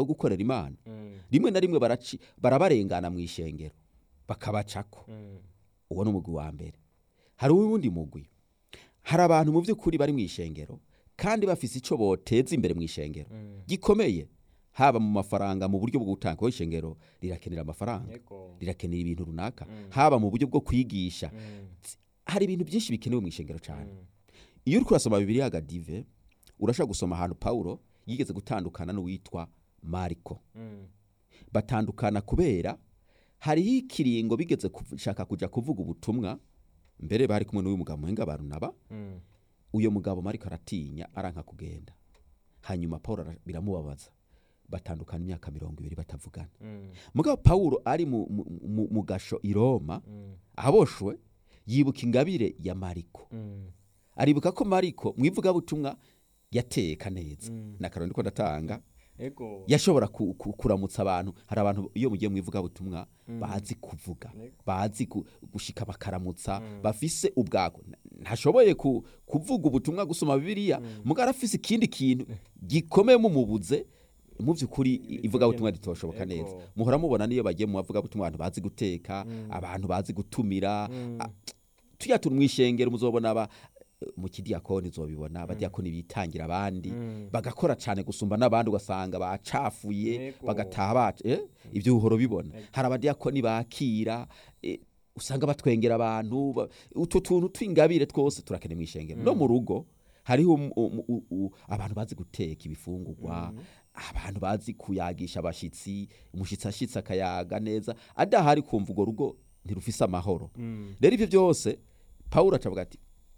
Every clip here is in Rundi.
bwo gukorera imana Mm. rimwe na rimwe baraci barabarengana mu ishengero bakabacako Mm. uwo ni umugwi wa mbere hari uwundi mugwi hari abantu mu by'ukuri bari mu ishengero kandi bafise icyo boteza imbere mu ishengero Mm. gikomeye haba mu mafaranga mu buryo bwo gutanga kuko ishengero rirakenera amafaranga Yego. rirakenera ibintu runaka Mm. haba mu buryo bwo kwigisha Mm. hari ibintu byinshi bikenewe mu ishengero cyane Mm. iyo uri kurasoma bibiriya gadive urashobora gusoma ahantu pawulo yigeze gutandukana n'uwitwa mariko Mm. batandukana kubera hariho ikiringo bigeze gushaka kujya kuvuga ubutumwa mbere bari kumwe n'uyu mugabo muhinga barunaba Mm. uyo mugabo mariko aratinya aranka kugenda hanyuma pawulo ara- biramubabaza batandukana imyaka mirongo ibiri batavugana Mm. mugabo pawulo ari mu, mu, mu, mu gasho i roma Mm. aboshwe yibuka ingabire ya mariko Mm. aribuka ko mariko mu ivugabutumwa yateka neza Mm. na karoni ko ndatanga Ego. yashobora ku, ku, kuramutsa abantu hari abantu iyo mugiye mu ivugabutumwa Mm. bazi kuvuga Yego. bazi gu- gushika bakaramutsa Mm. bafise ubwako N- ntashoboye ku, kuvuga ubutumwa gusoma bibiliya Mm. mugabo arafise ikindi kintu gikomeye mumubuze mu by'ukuri ivugabutumwa ritoshoboka Yego. neza muhora mubona niyo bagiye mu bavugabutumwa abantu bazi guteka Mm. abantu bazi gutumira Mm. a- tuya turi mu ishengero muzobona aba mu kidiyakoni uzobibona abadiyakoni bitangira abandi Mm. bagakora cyane gusumba n'abandi ugasanga bacafuye Yego. bagataha baca eh? ibyo uhora ubibona Yego. hari abadiyakoni bakira eh, usanga batwengera abantu ba- utu tuntu tw'ingabire twose turakeneye mu ishengero no mu rugo hariho um- um- u- u- abantu bazi guteka ibifungurwa abantu bazi kuyagisha abashyitsi umushyitsi ashyitsi akayaga neza adahari kumva urwo rugo ntirufise amahoro Mm. rero ibyo byose pawulo acavuga ati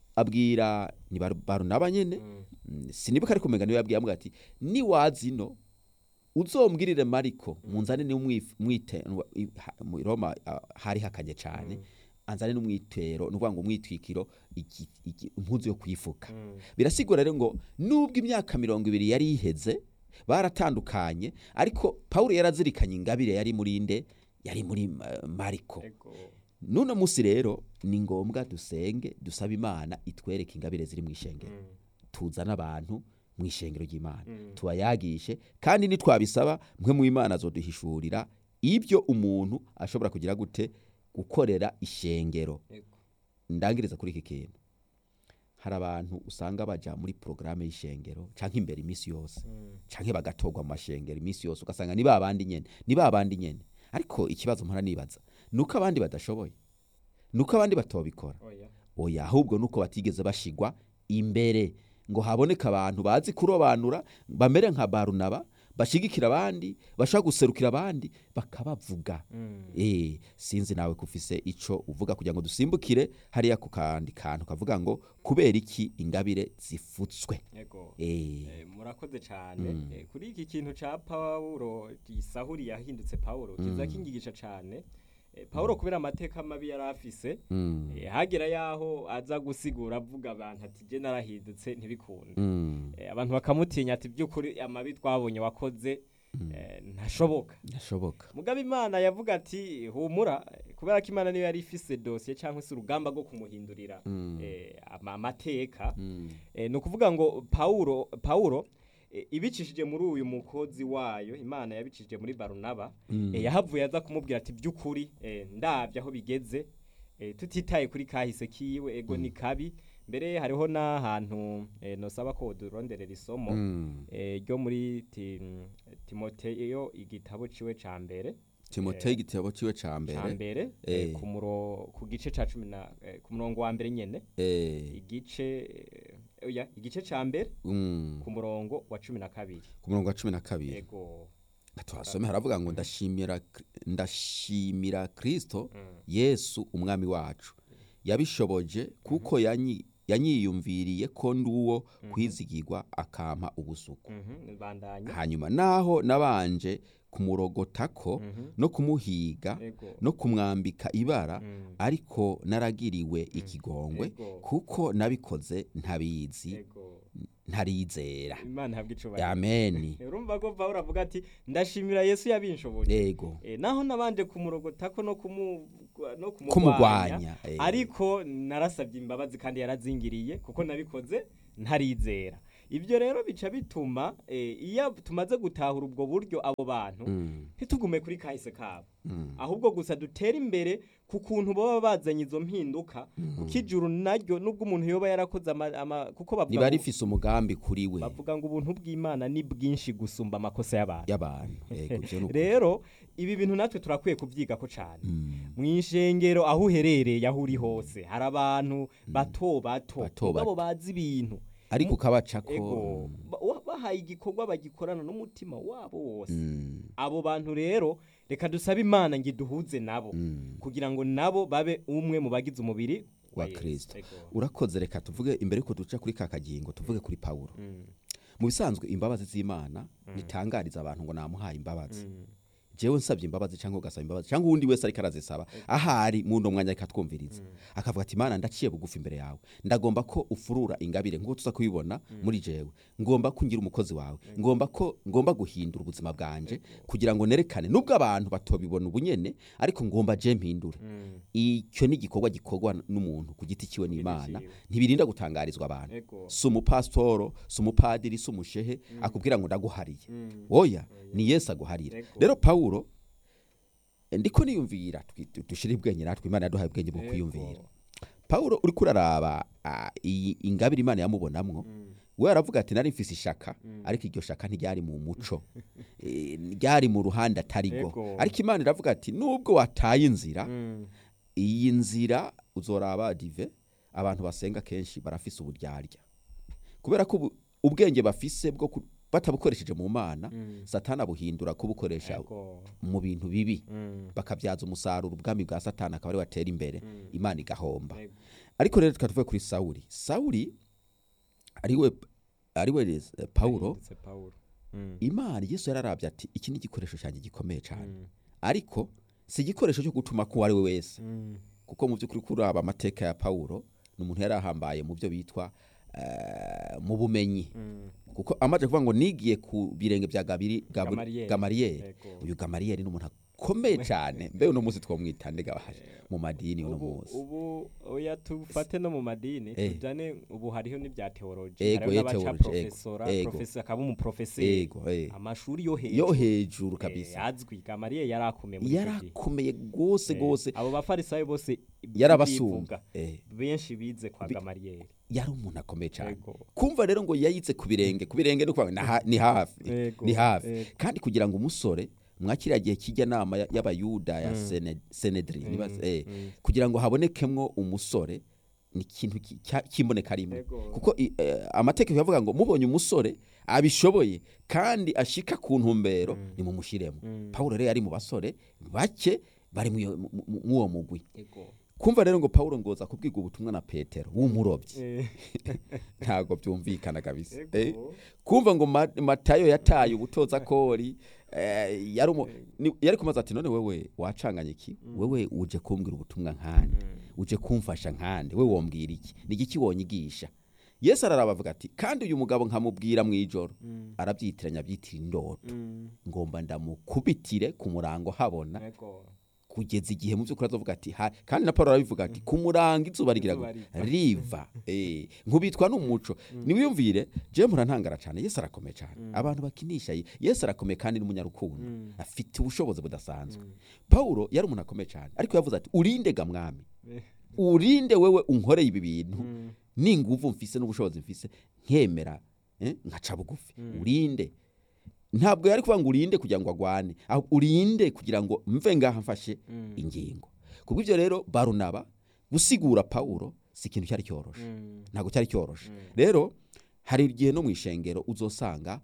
abwira ni Baru- barunaba nyene Mm. Mm, sinibuka ariko umenga niwe yabwiye amuga ati niwaza ino uzombwirire mariko munzane n'umwite mu roma ah, hari hakanye cyane anzane n'umwitero ni ukuvuga ngo umwitwikiro iki- iki- impuzu yo kwifuka Mm. birasigura rero ngo nubwo imyaka mirongo ibiri yari iheze baratandukanye ariko pawulo yarazirikanye ingabire yari muri nde yari muri eh, mariko Ego. nuno munsi rero ni ngombwa dusenge dusabe imana itwereke ingabire ziri mu ishengero Mm. tuzane abantu mu ishengero ry'imana Mm. tubayagishe kandi nitwabisaba mwe mu imana azoduhishurira ibyo umuntu ashobora kugira gute gukorera ishengero Ego. ndangiriza kuri iki kintu hari abantu usanga baja muri porogaramu y'ishengero canke imbere iminsi yose Mm. canke bagatorwa mu mashengero iminsi yose ugasanga ni ba bandi nyene ni ba bandi nyene ariko ikibazo mpora nibaza nuko abandi badashoboye nuko abandi batobikora Oya. oya ahubwo nuko batigeze bashigwa imbere ngo haboneke abantu bazi kurobanura bamere nka barunaba bashigikira abandi bashaka guserukira abandi bakabavuga Mm. eh sinzi nawe kufise ico uvuga kugira ngo dusimbukire hariya ku kandi kantu kavuga ngo kubera iki ingabire zifutswe Ego. eh Eh, murakoze cyane Mm. Eh, kuri iki kintu ca pawulo gisahuri yahindutse pawulo kiza Mm. kingigisha cyane Eh, pawulo kubera amateka mabi yari afise mm, eh, hagera yaho aza gusigura avuga abantu ati je narahindutse ntibikunde mm, Eh, abantu bakamutinya ati by'ukuri amabi twabonye wakoze eh, ntashoboka nashoboka mugabo imana yavuga ati humura eh, kubera ko imana niyo yari ifise dosiye cyangwa se urugamba rwo kumuhindurira Mm. eh, ama- amateka Mm, Eh, ni ukuvuga ngo pawulo pawulo eh, ibicishije muri uyu mukozi wayo imana yabicishije muri barunaba Mm. eh, yahavuye aza kumubwira ati by'ukuri eh, ndabye aho bigeze eh, tutitaye kuri kahise kiwe ego ni kabi mbere hariho n'ahantu eh, nosaba ko duronderera isomo mm. eh, ryo muri ti, timoteyo igitabo ciwe ca mbere timoteyo igitabo ciwe ca ca mbere mbere Eh. eh, ku muro ku gice ca cumi na eh, ku murongo wa mbere nyene eh, igice eh, oya igice ca mbere mm, ku murongo wa cumi na kabiri ku murongo wa cumi na kabiri ego tuhasome haravuga ngo ndashimira ndashimira kristo Mm. yesu umwami wacu yabishoboje kuko yanyi- yanyiyumviriye ko ndi uwo kwizigirwa akampa ubusuku Mhm, bandanya hanyuma naho nabanje kumurogotako Mhm. no kumuhiga ego no kumwambika ibara Mm. ariko naragiriwe ikigongwe Ego. kuko nabikoze ntabizi ego ntarizera imana ihabwa icubahiro ameni urumva ko pawulo avuga ati ndashimira yesu yabinshoboje ego Eh, naho nabanje kumurogotako no kumu no kumurwanya kumugwanya eh. ariko narasabye imbabazi kandi yarazingiriye kuko nabikoze ntarizera ibyo rero bica bituma eh, iyo tumaze gutahura ubwo buryo abo bantu Mm, ntitugume kuri kahise kabo mm, ahubwo gusa dutere imbere ku kuntu baba bazanye izo mpinduka kuko ijuru naryo nubwo umuntu yoba yarakoze ama, ama, kuko bavuga riba ngo- rifise umugambi kuri we bavuga ngo ubuntu bw'imana ni bwinshi gusumba amakosa y'abantu y'abantu Yego, ivyo ni ukuri. rero ibi bintu natwe turakwiye kubyigako cyane Mm, mu ishengero aho uherereye aho uri hose hari abantu bato bato Bato mugabo bato. bazi ibintu ariko ukabacako ego ba- wa- bahaye igikorwa bagikorana n'umutima wabo wose Mm, abo bantu rero reka dusabe imana ngo iduhuze nabo mm. kugira ngo nabo babe umwe mu bagize umubiri Wa Yesu. Kristo. Ego. urakoze reka tuvuge imbere yuko duca kuri ka kagingo tuvuge kuri pawulo Mm, mu bisanzwe imbabazi z'imana ntitangariza abantu ngo namuhaye imbabazi mm, jewe nsabye imbabazi cyangwa ugasaba imbabazi cyangwa uwundi wese ariko arazisaba ahari mu ndo mwanya ariko atwumviriza akavuga ati imana ndaciye bugufi imbere yawe ndagomba ko ufurura ingabire nk'uko tuza kubibona muri jewe ngomba ko ngira umukozi wawe ngomba ko ngomba guhindura ubuzima bwanje kugira ngo nerekane nubwo abantu batobibona ubunyene ariko ngomba je mpindure mm. icyo ni igikorwa gikorwa n'umuntu ku giti ciwe n'imana ciwe. ntibirinda gutangarizwa abantu Ego. si umupasitoro si umupadiri si umushehe akubwira ngo ndaguhariye Mm. oya ni yesu aguharira Ego. rero pawulo ndiko niyumvira twi- dushire ubwenge natwe imana yaduhaye ubwenge bwo kwiyumvira Ego. pawulo uriko uraraba ah, iyi ingabire imana yamubonamwo Mm. we aravuga ati nari mfise ishaka ariko iryo shaka ntiryari mu muco Eh, ryari mu ruhande atarigo Ego. ariko imana iravuga ati nubwo wataye inzira Mm. iyi nzira uzoraba dive abantu basenga kenshi barafise uburyarya kubera ko ubu- ubwenge bafise bwo ku- batabukoresheje mu mana Mm. satani abuhindura kubukoresha Ego. mu bintu bibi Mm. bakabyaza umusaruro ubwami bwa satani akaba ari watera imbere Mm. imana igahomba Ego. ariko rero tukaba tuvuye kuri sawuli sawuli ariwe ariwe eh, pawulo Yahindutse Pawulo. Mm. imana yesu yararabye ati iki ni igikoresho cyanjye gikomeye cyane Mm. ariko si igikoresho cyo gutuma ko uwo ari we wese Mm. kuko mu by'ukuri kuraba amateka ya pawulo ni umuntu yari ahambaye mu byo bitwa eh, mu bumenyi Mm. kuko amaze kuvuga ngo nigiye ku birenge bya Gabiri- Gabu- Gamariyeri. gamariyeri Ego. uyu gamariyeri ni umuntu akomeye cyane mbe uno munsi twamwita ndegabahaje mu madini uno ubu munsi ubu oya tufate no mu madini Eh. tujane ubu hariho n'ibya teoloji Ego, hariho eh, n'abaca theology, ego, profesora ego. profesa akaba umuprofeseri ego eh. amashuri yo hejuru yo hejuru Eh, kabisa azwi gamariye yari akomeye muri icyo gihe yarakomeye rwose Eh, rwose abo bafarisayo bose yarabasumba bivuga, Eh, benshi bize kwa Bi- gamariyeri yari umuntu akomeye cyane Ego. kumva rero ngo yayitse ku birenge ku birenge ni ukuvuga ngo ni ha- ni hafi Ego, ni hafi ego. kandi kugira ngo umusore mwakiriya gihe kijya nama ya- y'abayuda ya Mm. Sene- senedri niba- Mm, eh, mm. kugira ngo habonekemwo umusore ni ikintu ki- cya- cy'imboneka rimwe Ego. kuko i- eh, amategeko yavuga ngo mubonye umusore abishoboye kandi ashika ku ntumbero Mm. nimumushiremo Mm. pawulo rero yari mu basore bake bari mu iyo- mu- mu- mw'uwo mugwi Ego. kumva rero ngo pawulo ngoza kubwirwa ubutumwa na petero w'umurobyi Eh, ntabwo byumvikana kabisa ego. Eh, kumva ngo Ma- matayo yataye ubutoza kori eh, yari umu- ni- yari kumaza ati none wewe wacanganye iki wewe uje kumbwira ubutumwa nkande Mm. uje kumfasha nkande we wombwira iki ni igiki wonyigisha yesu araraba avuga ati kandi uyu mugabo nkamubwira mu ijoro Mm. arabyitiranya abyitira indoto Mm. ngomba ndamukubitire ku murango habona Ego. kugeza igihe mu by'ukuri azovuga ati ha kandi na paul arabivuga ati ku murango izuba rigira Izuba gute? riva." riva eh nkubitwa n'umuco niwiyumvire je murantangara cyane yesu arakomeye cyane abantu bakinisha ye- yesu arakomeye kandi n'umunyarukundo Mm. afite ubushobozi budasanzwe Mm. paulo yari umuntu akomeye cyane ariko yavuze ati urinde ga mwami Eh. urinde wewe unkoreye ibi bintu Mm. n'inguvu mfise n'ubushobozi mfise nkemera eh, nkaca bugufi Mm. urinde ntabwo yari kuvuga ngo urinde kugira ngo agwane ahubwo urinde kugira ngo mve ngaha mfashe Mm. ingingo kubwo ibyo rero barunaba gusigura pawulo si ikintu cyari cyoroshe Mm. ntabwo cyari cyoroshe Mm. rero hari igihe no mu ishengero uzosanga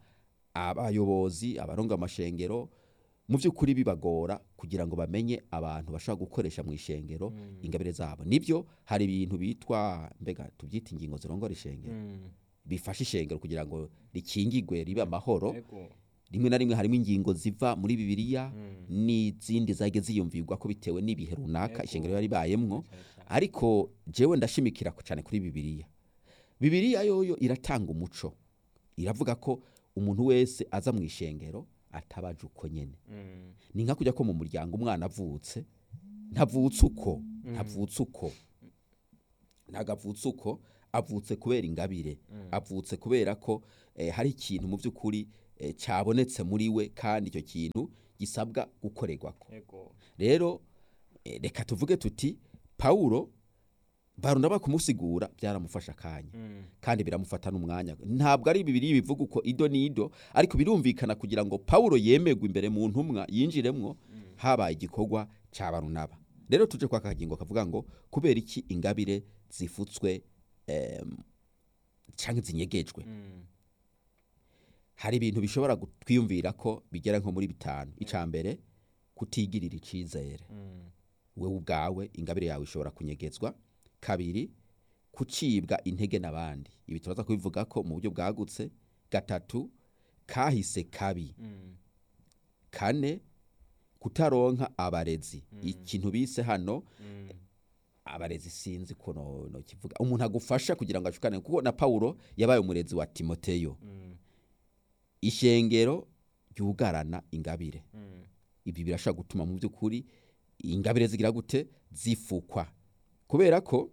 abayobozi abaronga amashengero mu by'ukuri bibagora kugira ngo bamenye abantu bashobora gukoresha mu ishengero Mm. ingabire zabo nibyo hari ibintu bitwa mbega tubyita ingingo zirongora ishengero Mm. bifasha ishengero kugira ngo rikingigwe ribe amahoro Ego. rimwe na rimwe harimo ingingo ziva muri bibiliya Mm. n'izindi zagiye ziyumvirwa ko bitewe n'ibihe runaka Ego. ishengero yari ibayemwo Cyane cyane. ariko jewe ndashimikira cyane kuri bibiliya bibiliya yoyo iratanga umuco iravuga ko umuntu wese aza mu ishengero atabaje uko nyene Mm. ni nka kujya ko mu muryango umwana avutse ntavutse uko ntavutse uko ntabwo avutse uko avutse kubera ingabire avutse kubera ko eh, hari ikintu mu by'ukuri eh, cyabonetse muri we kandi icyo kintu gisabwa gukorerwako ego rero eh, reka tuvuge tuti pawulo barunaba kumusigura byaramufasha akanya Mm. kandi biramufata n'umwanya ntabwo ari bibiri bivuga uko ido n'ido ariko birumvikana kugira ngo pawulo yemerwe imbere mu ntumwa yinjiremwo habaye igikorwa cya barunaba rero tuje kwa kagingo kavuga ngo kubera iki ingabire zifutswe em, cyangwa zinyegejwe Mm. hari ibintu bishobora gu- twiyumvira ko bigera nko muri bitanu icya mbere kutigirira icyizere Mm. wewe ubwawe ingabire yawe ishobora kunyegezwa kabiri kucibwa intege n'abandi ibi turaza kubivuga ko mu buryo bwagutse gatatu kahise kabi Mm. kane kutaronka abarezi ikintu bise hano Mm. abarezi sinzi ko no, no kivuga umuntu agufasha kugira ngo ashukane kuko na Paulo yabaye umurezi wa Timoteyo Mm. ishengero ryugarana ingabire Mm. ibi birashobora gutuma mu by'ukuri ingabire zigira gute zifukwa kubera ko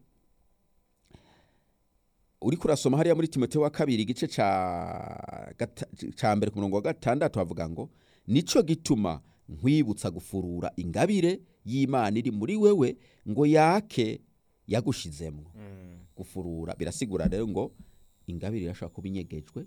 uri kurasoma hariya muri timoteyo wa kabiri igice ca gata- ca mbere ku murongo wa gatandatu havuga ngo nico gituma nkwibutsa gufurura ingabire y'imana iri muri wewe ngo yake yagushizemwo Mm. gufurura birasigura rero ngo ingabire irashobora kuba inyegejwe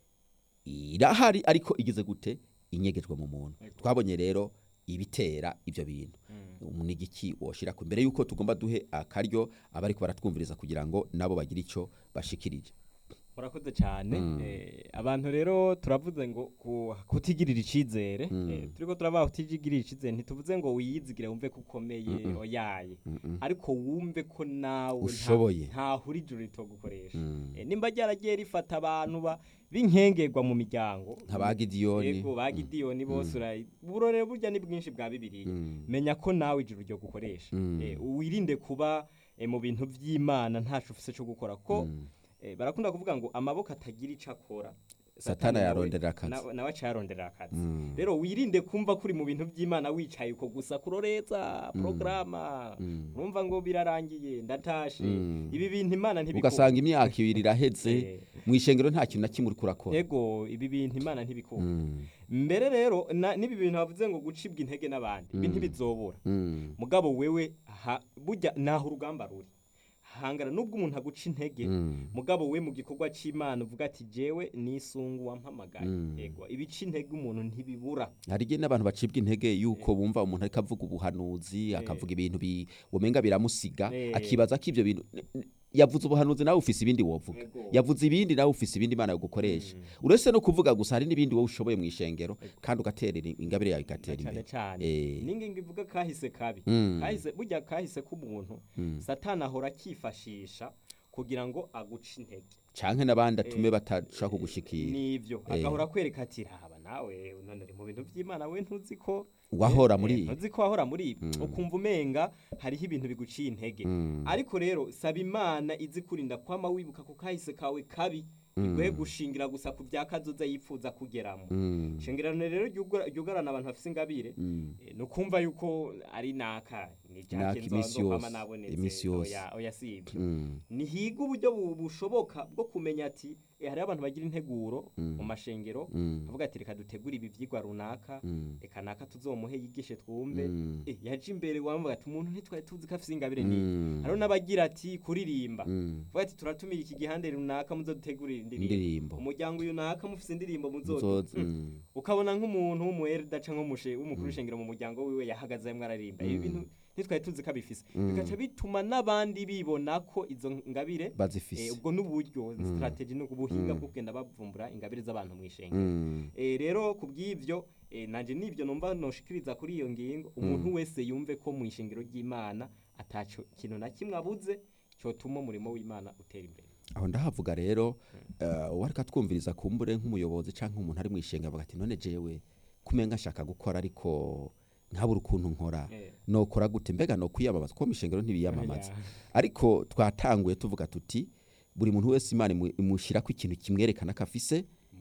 irahari ariko igeze gute inyegejwe mu muntu Ego. twabonye rero ibitera ibyo bintu Mm. umunigiki woshira ku mbere yuko tugomba duhe akaryo abariko baratwumviriza kugira ngo nabo bagire ico bashikirije murakoze cyane Mm. Eh, abantu rero turavuze ngo ku- kutigirira icyizere Mm. Eh, turiko turavuga kutigirira icyizere ntituvuze ngo wiyizigire wumve ko ukomeye Mm-mm. oyaye Mm-mm. ariko wumve ko nawe nta- Ushoboye. ntahura ijuru ritogukoresha Mm. Eh, nimba ryaragiye rifata abantu ba- b'inkengerwa mu miryango nka ba gidiyoni yego ba gidiyoni bose urayi uburorero burya ni bwinshi bwa bibiliya Mm. menya ko nawe ijuru ryo gukoresha Mm. Eh, wirinde kuba eh, mu bintu by'imana ntaco ufise cyo gukora ko Mm. eh, barakunda kuvuga ngo amaboko atagira ico akora Satani nawe- yaronderera akazi. na- nawe acayaronderera akazi Mm. rero wirinde kumva kuri mu bintu by'imana wicaye uko gusa kuroreza porogaramu Mm. urumva ngo birarangiye ndatashe Mm. ibi bintu imana ntibikunda ugasanga imyaka ibiri iraheze Eh. mu ishengero nta kintu na kimwe uriko urakora ego ibi bintu imana ntibikunda Mm. mbere rero na- n'ibi bintu bavuze ngo gucibwa intege n'abandi ibi Mm. ntibizobura Mm. mugabo wewe ha- burya naho urugamba ruri hangana nubwo umuntu aguca intege Mm. mugabo we mu gikorwa c'imana uvuga ati jewe nisungu wampamagaye Mm. ego ibica intege umuntu ntibibura hari igihe n'abantu bacibwa intege yuko bumva umuntu ariko avuga ubuhanuzi akavuga ibintu bi- womenga biramusiga Eh. akibaza ko ibyo bintu n- n- yavuze ubuhanuzi nawe ufise ibindi wovuga Ego. yavuze ibindi nawe ufise ibindi imana yo gukoresha uretse no kuvuga gusa hari n'ibindi wowe ushoboye mu ishengero kandi ugaterera ingabire yawe igatera cyane imbere cyane Eh. ningingo ivuga kahise kabi Mm. kahise burya kahise k'umuntu Mm. satani ahora akifashisha kugira ngo aguce intege canke n'abandi atume Eh. batashaka kugushikira nivyo Eh. agahora akwereka ati raba nawe none uri mu bintu by'imana we ntuzi ko wahora Eh, muri eh, ibi. ntuzi ko wahora muri ibi ukumva umenga hariho ibintu biguciye intege Mm. ariko rero saba imana izi kurinda kwama wibuka ku kahise kawe kabi iguhe gushingira gusa ku bya kazoza yifuza kugeramo Mm. shingirano rero ryugara- ryugarana abantu bafise ingabire Mm. eh, ni ukumva yuko ari naka ni Naka jake imisi nzokwama yose, nabonetse imisi yose. oya oya si ibyo Mm. nihiga uburyo bu- bushoboka bwo kumenya ati eh, hariho abantu bagira integuro mu mashengero Mm. bavuga ati reka dutegure ibi vyigwa runaka Mm. reka naka tuzomuhe yigishe twumve Mm. eh, yaje imbere wamvuga ati umuntu ntitwari tuzi ko afise ingabire niyi Mm. hariho n'abagira ati kuririmba Mm. vuga ati turatumira iki gihande runaka muzodutegurira indirimbo indirimbo umuryango uyu naka mufise indirimbo muzodu Muzoza, Mm. mm. ukabona nk'umuntu w'umuherida canke umushe w'umukuru w'ishengero mu muryango wiwe yahagaze arimwo aririmba ibi bintu ntitwari tuzi ko abifise bigaca bituma n'abandi bibona ko izo ngabire eh, bazifise ubwo n'uburyo strategy ni ubuhinga bwo kugenda bavumbura ingabire z'abantu mu ishengero Mm. Eh, rero ku bw'ibyo eh, nanje nibyo numva noshikiriza kuri iyo ngingo umuntu wese yumve ko mu ishengero ry'imana ataco kintu na kimwe abuze cyotuma umurimo w'imana utera imbere aho ndahavuga rero eh, uwo ariko atwumviriza kumbure nk'umuyobozi cyangwa umuntu ari mu ishenga avuga ati none jewe kumenga nshaka gukora ariko ntabura ukuntu nkora Eh. nokora gute mbega no kwiyamamaza kuko mu ishengero ntibiyamamaza Oya. ariko twatanguye tuvuga tuti buri muntu wese imana imu- imushyirako ikintu kimwerekana ko afise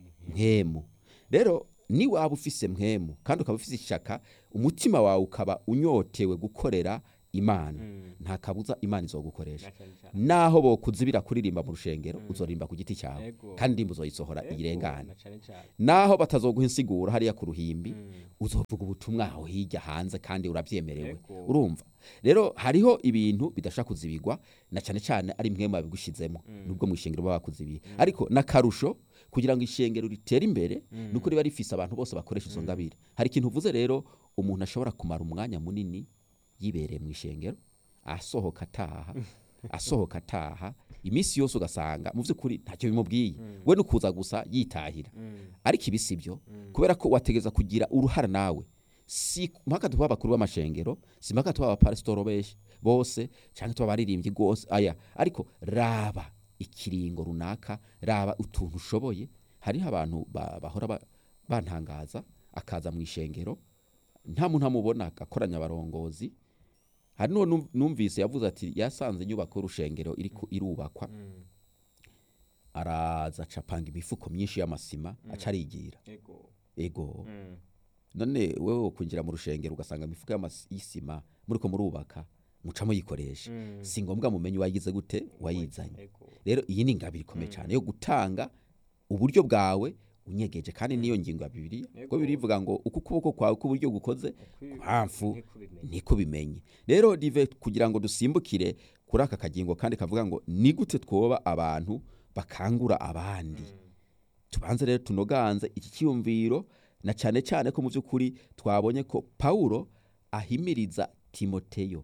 mpemu rero ni waba ufise mpemu kandi ukaba ufise ishaka umutima wawe ukaba unyotewe gukorera imana Mm. nta kabuza imana izogukoresha Na cane cane. naho bokuzibira kuririmba mu rushengero uzoririmba ku giti cyawe Ego. kandi indirimbo uzoyisohora Ego, irengane na cane cane. naho batazoguha insiguro hariya ku ruhimbi Mm. uzovuga ubutumwa aho hirya hanze kandi urabyemerewe Ego. urumva rero hariho ibintu bidashaka kuzibigwa na cyane cyane ari mwe babigushizemo nubwo mu ishengero baba bakuzibiye ariko n'akarusho kugira ngo ishengero ritere imbere nuko riba rifise abantu bose bakoresha izo ngabire hari ikintu uvuze rero umuntu ashobora kumara umwanya munini yibereye mu ishengero asohoka ataha asohoka ataha iminsi yose ugasanga mu by'ukuri ntacyo bimubwiye we ni ukuza gusa yitahira Mm. ariko ibi si byo kubera ko wategeza kugira uruhara nawe si mpaka tuba abakuru b'amashengero si mpaka tuba abapasitoro benshi bose cyangwa tuba abaririmbyi rwose aya ariko raba ikiringo runaka raba utuntu ushoboye hariho abantu ba- bahora ba- bantangaza akaza mu ishengero nta muntu amubona agakoranya abarongozi hari n'uwo num- numvise yavuze ati yasanze inyubako y'urushengero iri ku- irubakwa Mm. araza acapanga imifuko myinshi y'amasima aca arigira Ego. ego Mm. none wewe kwinjira mu rushengero ugasanga imifuka y'amas- y'isima muriko murubaka mucamo yikoresha Mm. si ngombwa mumenye wayigize gute wayizanye Ego. rero iyi ni ingabire ikomeye cyane yo gutanga uburyo bwawe unyegeje kandi niyo ngingo ya bibiliya Yego. kuko bibiliya ivuga ngo uko ukuboko kwawe k'uburyo gukoze Kwi- mpamvu ntikubimenye. niko bimenye rero dive kugira ngo dusimbukire kuri aka kagingo kandi kavuga ngo ni gute twoba abantu bakangura abandi tubanze rero tunoganze iki cyiyumviro na cyane cyane ko mu by'ukuri twabonye ko pawulo ahimiriza timoteyo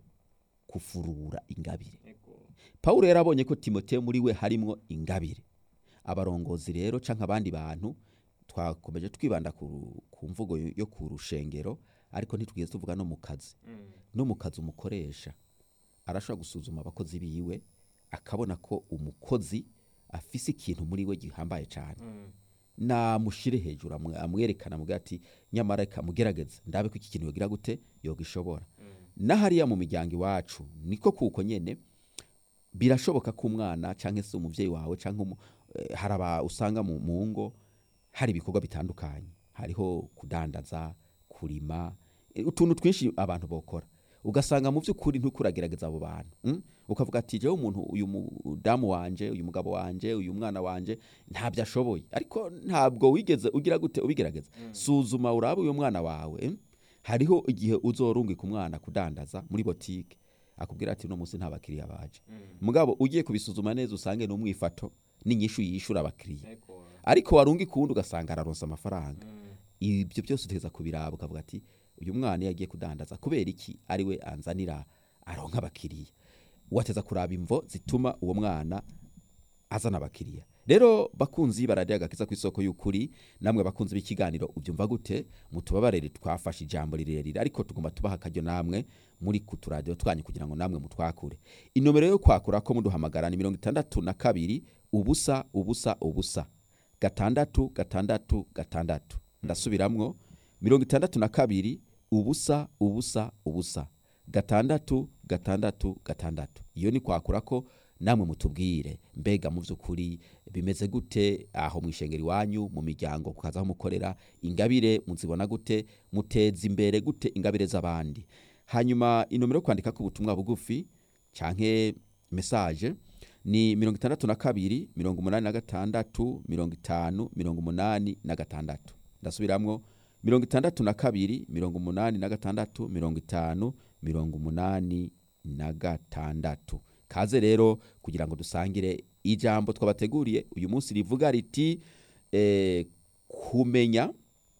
kufurura ingabire Ego. pawulo yari abonye ko timoteyo muri we harimo ingabire abarongozi rero cyangwa abandi bantu twakomeje twibanda ku, ku mvugo yo yo ku rushengero ariko ntitwigeze tuvuga no mu kazi Mm. no mu kazi umukoresha arashobora gusuzuma abakozi biwe akabona ko umukozi afise ikintu muri we gihambaye cyane Mm. namushire hejuru amwe- amwerekana amugira ati nyamara reka mugerageze ndabe ko iki kintu yogira gute yogishobora n'ahariya mu miryango iwacu niko kuko nyene birashoboka ko umwana cyangwa se umubyeyi wawe cyangwa umu- eh, hari aba usanga mu mu ngo hari ibikorwa bitandukanye hariho kudandaza kurima eh, utuntu twinshi abantu bokora ugasanga mu by'ukuri ntukuragerageza abo bantu mm? ukavuga ati jewe umuntu uyu mudamu wanje uyu mugabo wanje uyu mwana wanje ntabyo ashoboye ariko ntabwo wigeze ugira gute ubigerageza suzuma urabe uyu mwana wawe mm? hariho igihe uzorungika umwana kudandaza muri botike akubwira ati uno munsi nta bakiriya baje mugabo ugiye kubisuzuma neza usange ni umwifato n'inyishu yishura abakiriya Ego. ariko warunga ikundi ugasanga araronsa amafaranga Mm. ibyo byose uteza kubiraba ukavuga ati uyu mwana iyo agiye kudandaza kubera iki ari we anzanira aronka abakiriya wateza kuraba imvo zituma uwo mwana azana abakiriya rero bakunzi baradiyo agakiza ku isoko y'ukuri namwe bakunzi b'ikiganiro ubyumva gute mutubabarire twafashe ijambo rirerire ariko tugomba tubaha akaryo namwe muri ku turadiyo twanyu kugira ngo namwe mutwakure inomero yo kwakura ko muduhamagara ni mirongo itandatu na kabiri ubusa ubusa ubusa gatandatu gatandatu gatandatu ndasubiramwo mirongo itandatu na kabiri ubusa ubusa ubusa gatandatu gatandatu gatandatu iyo ni kwakura ko namwe mutubwire mbega mu by'ukuri bimeze gute aho mu ishengero iwanyu mu miryango kukaza aho mukorera ingabire muzibona gute muteza imbere gute ingabire z'abandi hanyuma inomero yo kwandika ku butumwa bugufi canke mesaje ni mirongo itandatu na kabiri mirongo umunani na gatandatu mirongo itanu mirongo umunani na gatandatu ndasubiramwo mirongo itandatu na kabiri mirongo umunani na gatandatu mirongo itanu mirongo umunani na gatandatu kaze rero kugira ngo dusangire ijambo twabateguriye uyu munsi rivuga riti eh, kumenya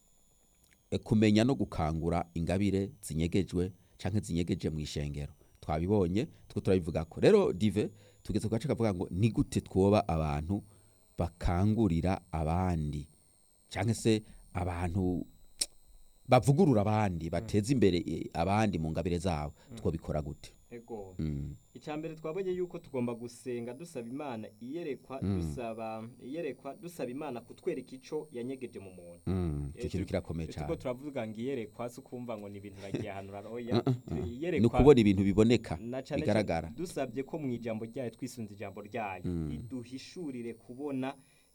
eh, kumenya no gukangura ingabire zinyegejwe canke zinyegeje mu ishengero twabibonye two turabivuga ko rero dive tugeze ku gace kavuga ngo ni gute twoba abantu bakangurira abandi cyangwa se abantu bavugurura abandi bateza imbere eh, abandi mu ngabire zabo twabikora gute Ego. Mm. Icambere twabonye yuko tugomba gusenga dusaba Imana iyerekwa dusaba iyerekwa dusaba Imana kutwereka ico yanyegeje mu muntu. Mm. icyo Eh, kintu tu- kirakomeye Tuko cyane turavuga ngo iyerekwa si ukumva ngo ni ibintu nagiye ahantu raroya. ni Iyerekwa ukubona ibintu biboneka na cane bigaragara cane dusabye ko mu ijambo ryayo twisunze ijambo ryayo iduhishurire kubona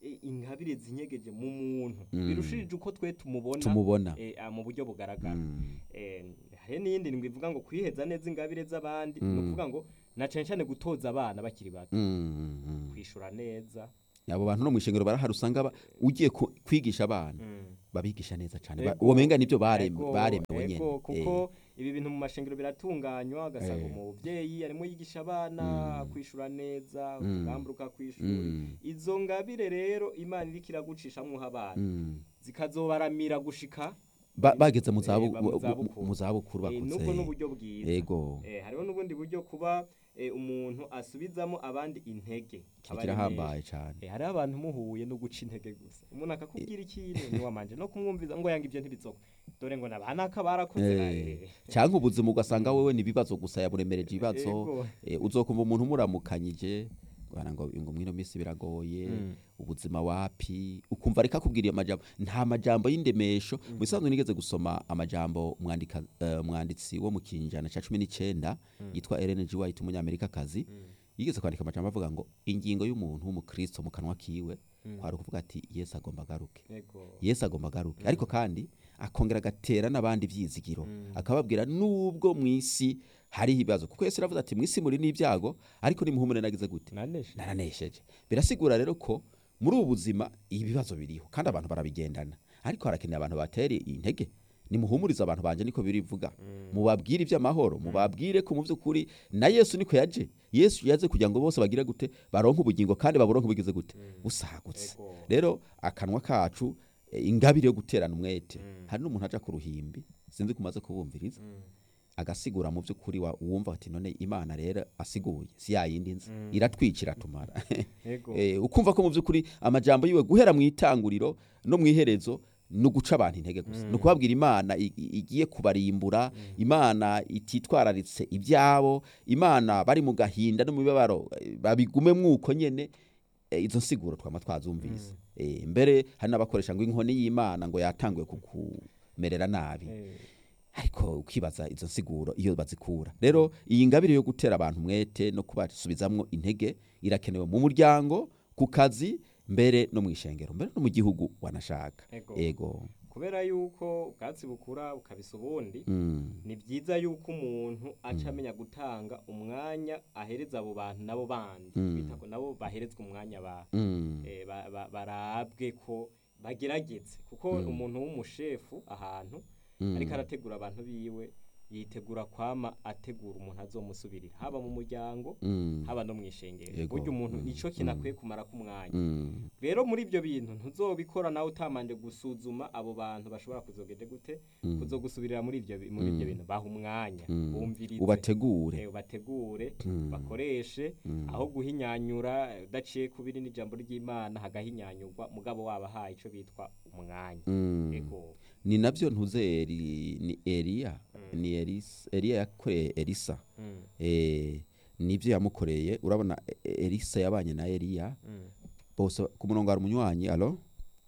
eh, ingabire zinyegeje mu muntu Mm. birushirije uko twe tumubona tumubona eh, ah, mu buryo bugaragara Mm. Eh, hari n'iyindi ndwi ivuga ngo kwiheza neza ingabire z'abandi Mm. ni ukuvuga ngo na cane cane gutoza abana bakiri bato Mm, mm. kwishura neza abo bantu no mwishengero barahari usanga ba- ugiye ku- kwigisha abana Mm. babigisha neza cyane Ba- Ego, uwo menga nibyo barem- ego, baremewe ego, nyene kuko ibi bintu mu mashengero biratunganywa ugasanga Eh. umubyeyi arimo yigisha abana Mm. kwishura neza Mm. ugamburuka kwishura Mm, izo ngabire rero imana iriko iragucishamwo abana mm. zikazobaramira gushika Ba- bageze mu Eh, zabu- ba- mu mu- zabukuru. mu zabukuru Eh, nubwo bakuze n'uburyo bwiza ego Eh, hariho n'ubundi buryo kuba eh, umuntu asubizamo abandi intege Kiri Aba ari kirahambaye menshi. cyane Eh, hariho abantu muhuye no guca intege gusa umuntu akakubwira ikintu ntiwamanje no kumwumviza ngo yanga ibyo ntibizokwe dore ngo nabanaka barakoze Eh, eh, cyangwa ubuzima ugasanga wewe ni ibibazo gusa yaburemereje ibibazo ego. Eh, uzokumva umuntu umuramukanyije bwana ngo ngo mwino minsi biragoye Mm. ubuzima wapi ukumva ariko akubwiriye amajambo nta majambo y'indemesho mu bisanzwe nigeze gusoma amajambo umwandika eh, umwanditsi wo mu kinjana cya cumi n'icyenda yitwa Ellen G. White umunyamerikakazi yigeze kwandika amajambo avuga ngo ingingo y'umuntu w'umukristo mu kanwa kiwe kwari ukuvuga ati yesu agomba agaruke Ego. yesu agomba agaruke ariko kandi akongera agatera n'abandi ibyizigiro Mm. akababwira nubwo mu isi hariho ibibazo kuko yesu aravuze ati mu isi muri n'ibyago ariko nimuhumure nagize gute naneshe naranesheje birasigura rero ko muri ubu buzima ibibazo biriho kandi abantu barabigendana ariko harakeneye abantu batera intege nimuhumurize abantu banje niko birivuga mubabwire iby'amahoro mubabwire ko mu by'ukuri na yesu niko yaje yesu yaje kugira ngo bose bagire gute baronke ubugingo kandi baburonke bugize gute busagutse Ego. rero akanwa kacu eh, ingabire yo guterana umwete Mm. hari n'umuntu aja ku ruhimbi sinzi kumaze kubumviriza Mm. agasigura mu by'ukuri wa- wumva ati none imana rero asiguye si yayindi nzi Mm. iratwica iratumara Ego. Eh, ukumva ko mu by'ukuri amajambo yiwe guhera mu itanguriro no mu iherezo ni uguca abantu intege gusa Mm. ni ukubabwira imana i- i- igiye kubarimbura imana ititwararitse ibyabo imana bari mu gahinda no mu mibabaro eh, babigume mwuko nyene eh, izo nsiguro twama twazumvise Eh, mbere hari n'abakoresha ngo inkoni y'imana ngo yatanguye kukumerera nabi Eh, ariko ukibaza izo nsiguro iyo bazikura rero iyi ngabire yo gutera abantu umwete no kubasubizamwo intege irakenewe mu muryango ku kazi mbere no mu ishengero mbere no mu gihugu wanashaka Ego. ego kubera yuko ubwatsi bukura bukabisa ubundi Mm, ni byiza yuko umuntu aca amenya gutanga umwanya ahereza abo bantu nabo bandi Mm. bita ko nabo baherezwa umwanya ba mm, eh, ba- ba- barabwe ko bagerageze kuko Mm. umuntu w'umushefu ahantu mm, ariko arategura abantu biwe yitegura kwama ategura umuntu azomusubirira haba mu muryango mm, haba no mu ishengero Yego. burya umuntu Mm. nico kintu akwiye kumara k'umwanya mm, rero muri ibyo bintu ntuzobikora nawe utamanje gusuzuma abo bantu bashobora kuzogende gute mm, kuzogusubirira muri ibyo bi- muri ibyo Mm. bintu baha umwanya mm. bumvirize ubategure eh, ubategure Mm, bakoreshe mm, aho guhinyanyura eh, udaciye kubiri n'ijambo ry'imana hagahinyanyurwa mugabo wabahaye ico bitwa umwanya mm. ego ni nabyo ntuze Eri- ni eliya Mm. ni Elisa- eliya yakoreye elisa Mm, Eh, nibyo yamukoreye urabona e- e- elisa yabanye na eliya mm. bose ku murongo hari umunywanyi alo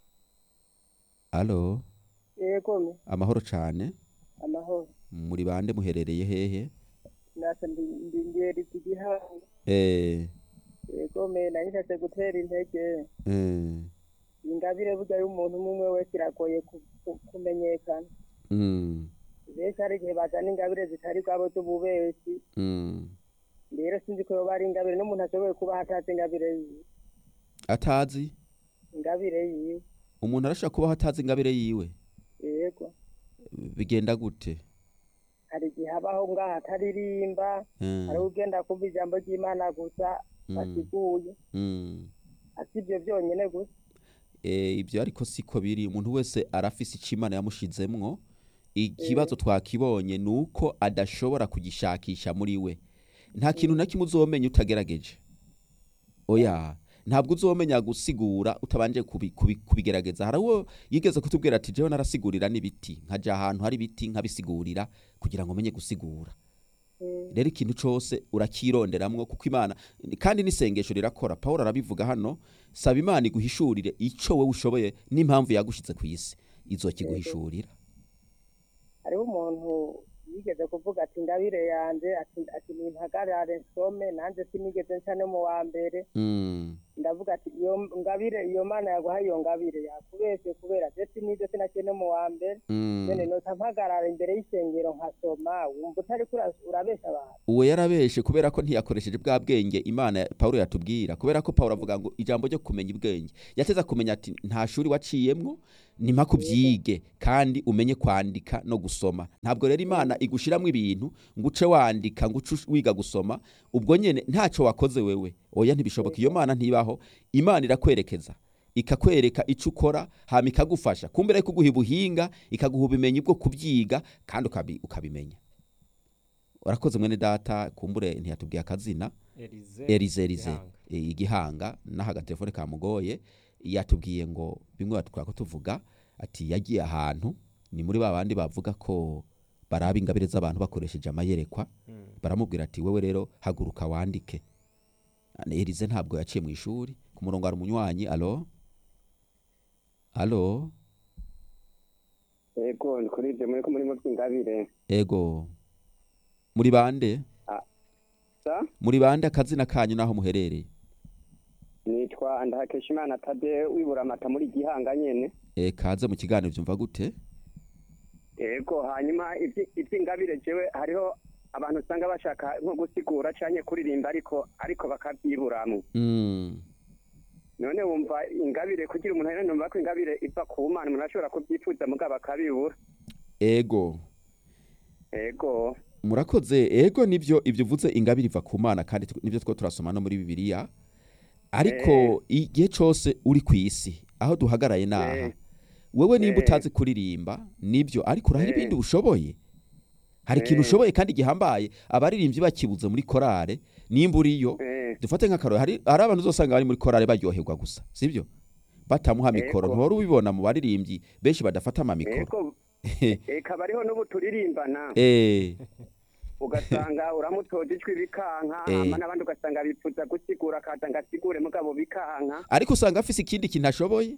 alo yego me amahoro cyane amahoro muri bande muherereye hehe nasa ndi ngeri zigihanga Eh, yego me nari nshatse gutera intege eh, ingabire burya y'umuntu umwe umwe wese iragoye ku- ku- kumenyekana mm, benshi hari igihe bazana ingabire zitari bwabo z'ububeshi mm. rero sinzi ko yoba ari ingabire n'umuntu ashoboye kuba atazi ingabire yiwe atazi ingabire yiwe umuntu arashobora kubaho atazi ingabire yiwe yego bigenda gute hari igihe habaho ngaho ataririmba Eh, hari ugenda kumva ijambo ry'imana gusa mm, asiguye mm. asi ibyo byonyine gusa Eh, ibyo ariko siko biri umuntu wese arafise icyo imana yamushizemwo ikibazo twakibonye ni uko adashobora kugishakisha muri we nta kintu na kimwe uzomenya utagerageje oya ntabwo uzomenya gusigura utabanje kubi- kubi- kubigerageza hari uwo yigeze kutubwira ati jewe narasigurira n'ibiti nkaja ahantu hari ibiti nkabisigurira kugira ngo menye gusigura Mm, rero ikintu cyose urakironderamwo kuko imana kandi n'isengesho rirakora paul arabivuga hano saba imana iguhishurire icyo wowe ushoboye n'impamvu yagushize ku isi izokiguhishurira hariho umuntu yigeze kuvuga ati ingabire yanjye ati ati nimpagarare nsome nanjye sinigeze nca no mu wa mbere Mm, ndavuga ati iyo ngabire iyo mana yaguhaye iyo ngabire yakubeshye kubera ndetse n'ibyo sinakeye no mu wa mbere Mm. none nota mpagarara imbere y'isengero nkasoma wumva utariko ura- urabesha abantu uwo yarabeshe kubera ko ntiyakoresheje bwa bwenge imana pawulo yatubwira kubera ko pawulo avuga ngo ijambo ryo kumenya ubwenge yateza kumenya ati nta shuri waciyemwo ni mpaka ubyige kandi umenye kwandika no gusoma ntabwo rero imana igushyiramo ibintu ngo uce wandika ngo uce wiga gusoma ubwo nyine ntacyo wakoze wewe oya ntibishoboka iyo mana ntibaho imana irakwerekeza ikakwereka icyo ukora hama ikagufasha kumbere kuguha ubuhinga ikaguha ubumenyi bwo kubyiga kandi ukabi- ukabimenya urakoze mwene data kumbure ntiyatubwiye akazina Elize erize erize Gihanga. e, igihanga naho agatelefone kamugoye yatubwiye ngo bimwe twako tuvuga ati yagiye ahantu ni muri ba bandi bavuga ko baraba ingabire z'abantu bakoresheje amayerekwa Mm. baramubwira ati wewe rero haguruka wandike erize ntabwo yaciye mu ishuri ku murongo hari umunywanyi alo alo yego ni kuri ibyo muri ko murimo by'ingabire ego muri bande sa muri bande akazina kanyu n'aho muherereye nitwa ndahakeshimana tade wibura amata muri gihanga nyene e, kaze mu kiganiro byumva gute yego hanyuma ibyi- iby'ingabire jewe hariho abantu usanga bashaka nko gusigura canke kuririmba ariko ariko bakabyiburamwo mm. none wumva ingabire kugira umuntu rero numva ko ingabire iva ku mana umuntu ashobora kubyifuza mugabo akabibura ego yego murakoze ego nibyo ibyo uvuze ingabire iva ku mana kandi tw- nibyo two turasoma no muri bibiliya ariko igihe cyose uri ku isi aho duhagaraye naha Eh. wewe nimba Eh. utazi kuririmba nibyo ariko urahari Eh. ibindi ushoboye hari ikintu Eh. ushoboye kandi gihambaye abaririmbyi bakibuze muri korale nimba uriyo eh, dufate nk'akarore hari hari abantu uzosanga bari muri korale baryoherwa gusa sibyo batamuha mikoro Ego. ntuhora ubibona mu baririmbyi benshi badafata amamikoro yego eka bariho n'ubu turirimbana eh ugasanga uramutoje ijwi bikanka Eh. hama n'abandi ugasanga bifuza gusigura akaza ngo asigure mugabo bikanka ariko usanga afise ikindi kintu ashoboye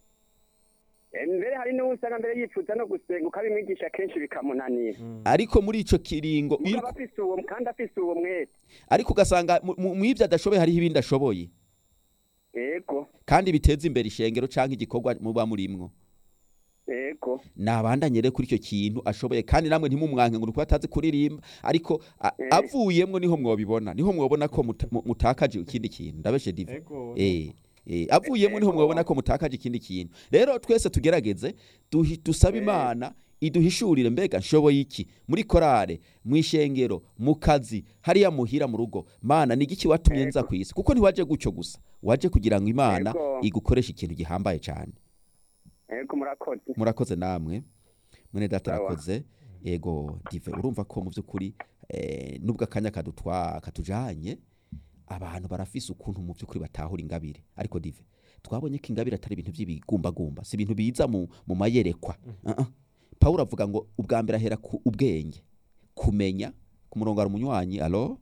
Eh, mbere hari n'uwo usanga mbere yifuza no gusenga ukabimwigisha kenshi bikamunanira ariko muri ico kiringo iyo mugabo afise uwo kandi afise uwo mwete ariko ugasanga mu- mu mu ivyo adashoboye hariho ibindi ashoboye yego kandi biteza imbere ishengero canke igikorwa muba murimwo yego nabandanye rero kuri icyo kintu ashoboye kandi namwe ntimumwanke ngo nuko atazi kuririmba ariko a- Eh. avuyemwo niho mwobibona niho mwobona ko muta- mu- mutakaje ikindi kintu ndabeshe dive Ego. eh eh avuyemwo niho mwobona ko mutakaje ikindi kintu rero twese tugerageze duhi- dusabe imana iduhishurire mbega nshoboye iki muri korale mu ishengero mu kazi hariya muhira mu rugo mana ni igiki watumye nza ku isi kuko ntiwaje gutyo gusa waje kugira ngo imana Ego. igukoreshe ikintu gihambaye cyane yego murakoze murakoze namwe mwene data Sawa. arakoze yego dive urumva ko mu by'ukuri eh, nubwo akanya kadutwa katujanye abantu barafise ukuntu mu by'ukuri batahura ingabire ariko dive twabonye ko ingabire atari ibintu by'ibigumbagumba si ibintu biza mu, mu mayerekwa uh-uh. pawulo avuga ngo ubwa mbere ahera ku ubwenge kumenya ku murongo hari umunywanyi alo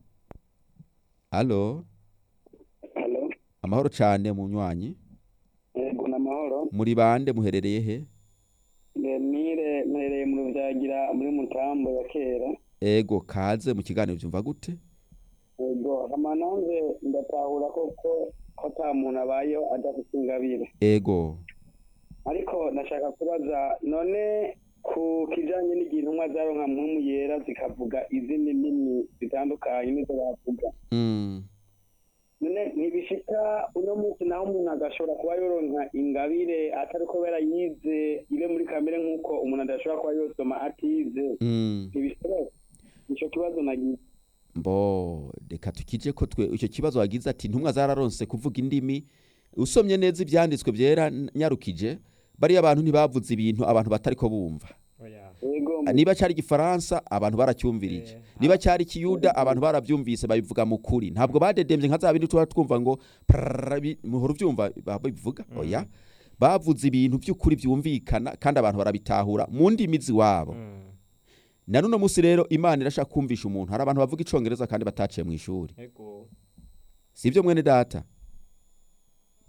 alo halo amahoro cyane munywanyi yego n'amahoro muri bande muherereye he mire mperereye mu rubyagira muri mutambo ya kera ego kaze mu kiganiro byumva gute yego hama nanze ndatahura koko ko ata muntu abayeho adafite ingabire ego ariko ndashaka kubaza none ku kijanye n'igihe intumwa zaronka mpwemu yera zikavuga izindi ndimi zitandukanye nizo bavuga mm. none ntibishika uno munsi naho umuntu agashobora kuba yoronka ingabire atari kubera yize ibe muri kamere nk'uko umuntu adashobora kuba yosoma atize Mm. ntibishoboka nico kibazo nagize mbo reka tukije ko twe icyo kibazo wagize ati ntumwa zararonse kuvuga indimi usomye neza ibyanditswe byera n- nyarukije bariya abantu ntibavuze ibintu abantu batari ko bumva Oya. yego niba cyari igifaransa abantu baracyumvirije Eh, niba cyari ikiyuda abantu barabyumvise babivuga mu kuri ntabwo badedembye nka za bindi tuba twumva ngo prrrr, bi- muhora ubyumva babivuga oya bavuze ibintu by'ukuri byumvikana kandi abantu barabitahura mu ndimi ziwabo Mm. na none munsi rero imana irashaka kumvisha umuntu hari abantu bavuga icongereza kandi bataciye mu ishuri Ego. si ibyo mwene data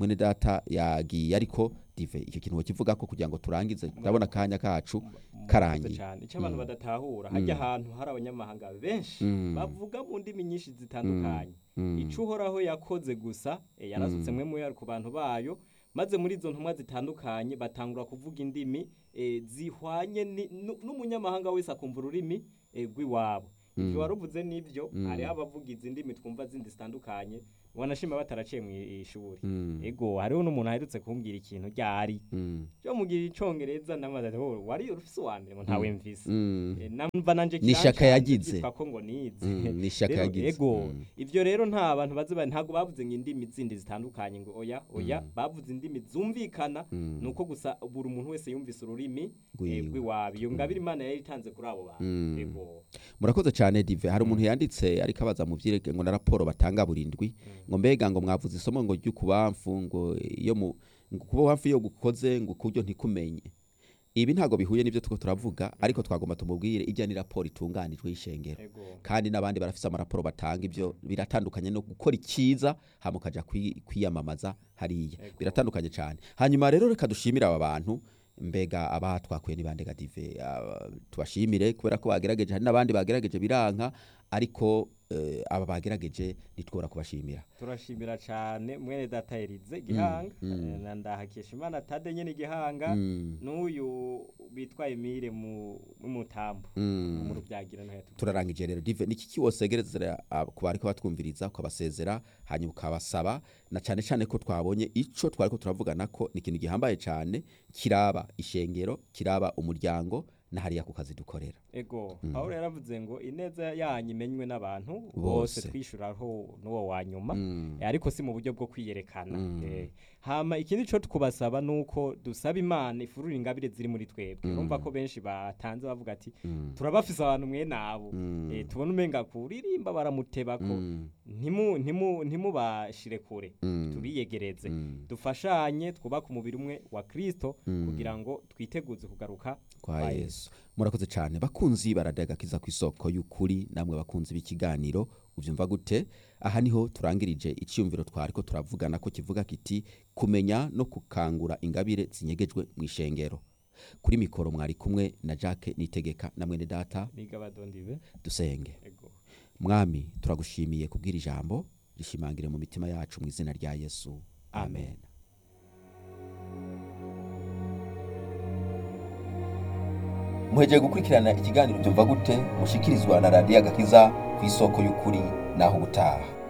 mwene data yagiye ariko dive icyo kintu wokivuga ko kugira ngo turangize ndabona akanya kacu karangiye cyane icyo abantu badatahura hajya ahantu hari abanyamahanga benshi Mm. bavuga mu ndimi nyinshi zitandukanye Mm. ico uhoraho yakoze gusa eh, yarasutse mwe muya ku bantu bayo maze muri izo ntumwa zitandukanye batangura kuvuga indimi eh, zihwanye ni- nu- n'umunyamahanga wese akumva ururimi eh, rw'iwabo ivyo waruvuze n'ivyo hariho abavuga izi ndimi twumva zindi zitandukanye wanashima bataraciye mu ishuri Mm. ego hariho n'umuntu aherutse kumbwira ikintu ryari Mm. cyo mugira icongereza namaze ati "Oh, wari ufise uwa mbere ngo ntawe mvise Mm. Eh, namva nanje Ni ishyaka kirancanze yagize. byitwa ko ngo nize Mm, ni ishyaka Rero, yagize. ego Mm. ivyo rero nta bantu bazi bari ntabwo bavuze ngo indimi zindi zitandukanye ngo oya oya bavuze indimi zumvikana Mm. nuko gusa buri umuntu wese yumvise ururimi eh, Rwiwe. rw'iwabo iyo ngabire imana yari itanze kuri abo bantu Mm. ego murakoze cyane dive hari umuntu yanditse ariko abaza mu vyirege ngo na raporo batanga burindwi ngo mbega ngo mwavuze isomo ngo ry'ukubamfu ngo iyo mu ngo kuba wamfu iyo gukoze ngo kuryo ntikumenye ibi ntago bihuye n'ibyo tuko turavuga ariko twagomba tumubwire ijya ni raporo itunganijwe y'ishengero ego kandi n'abandi barafise amaraporo batanga ibyo biratandukanye no gukora icyiza hama ukaja kwi- kwiyamamaza hariya Ego. biratandukanye cyane hanyuma rero reka dushimire aba bantu mbega aba twakuye ni bande gadive tubashimire kubera ko bagerageje hari n'abandi bagerageje biranka ariko eh, aba bagerageje nitwora kubashimira turashimira cyane mwene data Elize gihanga mm. eh, na ndahakesha imana tade nyene gihanga Mm, n'uyu bitwa Emile mu mutambo mm. mu rubyagira no yatubwiye turarangije rero dive niki kiwosegerezera ku bariko batwumviriza ukabasezera hanyuma ukabasaba na cyane cyane ko twabonye ico twariko turavugana ko ni ikintu gihambaye cyane kiraba ishengero kiraba umuryango na hariya ku kazi dukorera ego Pawulo yaravuze ngo ineza yanyu imenywe n'abantu Bose. bose twishuraho n'uwo wa nyuma Mm. Eh, ariko si mu buryo bwo kwiyerekana Mm. Eh, hama ikindi cyo twubasaba nuko dusaba imana ifurura ingabire ziri muri twebwe urumva ko benshi batanze bavuga ati Mm. turabafise abantu mwe nabo Mm. Eh, tubona umenga kuririmba baramuteba ko Mm. ntimu ntimu ntimubashire kure Mm. tubiyegereze Mm. dufashanye twubake umubiri umwe wa Kristo Mm. kugira ngo twiteguze kugaruka kwa yesu murakoze cyane bakunzi baradagakiza ku isoko y'ukuri namwe bakunzi b'ikiganiro ubyumva gute aha niho turangirije icyumviro twari ko turavugana ko kivuga kiti kumenya no gukangura ingabire zinyegejwe mu ishengero kuri mikoro mwari kumwe na jacques nitegeka na mwene data biga badondibe dusenge ego mwami turagushimiye kubwira ijambo rishimangire mu mitima yacu mu izina rya yesu amen muhegeye gukurikirana ikiganiro byumva gute mushikirizwa na radiyo agakiza ku isoko y'ukuri naho ubutaha